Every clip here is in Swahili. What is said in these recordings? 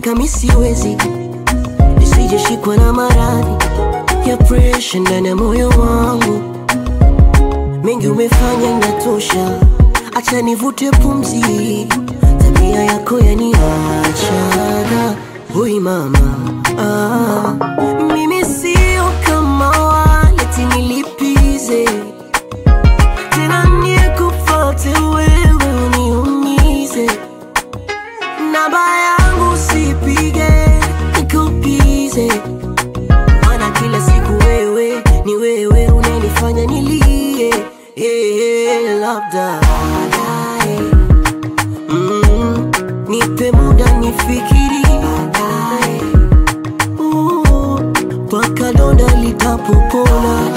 kuteseka mi siwezi, nisijeshikwa na maradhi ya presha ndani ya moyo wangu. Mengi umefanya inatosha, acha nivute pumzi, tabia yako yaniachana. Hui mama, ah, mimi sio kama wale tinilipize tena nikufate wewe uniumize, namba yangu sipige nikupize, maana kila siku wewe ni wewe unanifanya nilie, yeah, labda baadaye mm, nipe muda nifikiri baadaye uh, mpaka donda litapopona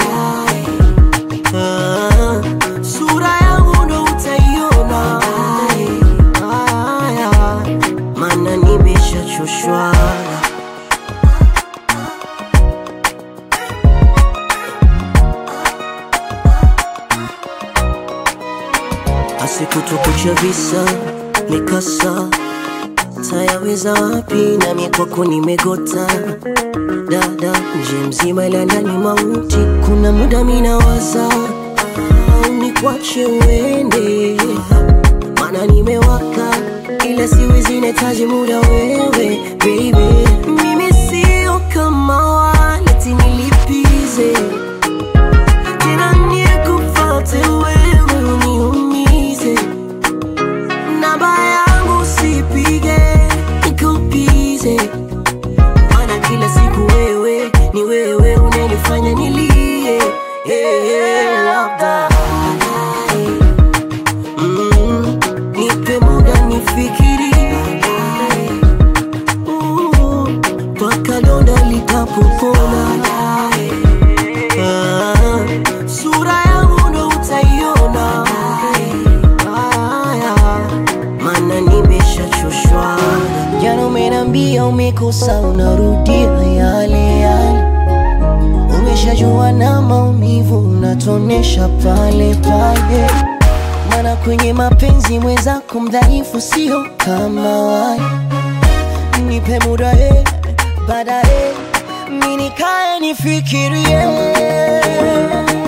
Ah, sura yangu ndo utaiona Aya, maana nimeshachoshwa asikutukucha visa mikasa tayaweza wapi nami kwako nimegota dada nje mzima ila ndani mauti kuna muda minawaza au nikwache uende mana nimewaka ila siwezi nahitaji muda wewe baby mimi sio kama wale tinilipize tena nikufate wewe uniumize namba yangu sipige nikupize maana kila siku wewe ni wewe unanifanya nilie yeah, labda baadaye mm, nipe muda nifikiri baadaye uh, mpaka donda litapopona Ah, sura yangu ndo utaiona Aya, maana nimeshachoshwa jana umenambia umekosa unarudia yale yale umeshajua na maumivu unatonesha pale pale maana kwenye mapenzi mwenzako mdhaifu sio kama wale nipe muda eh, baadaye mi nikae nifikirie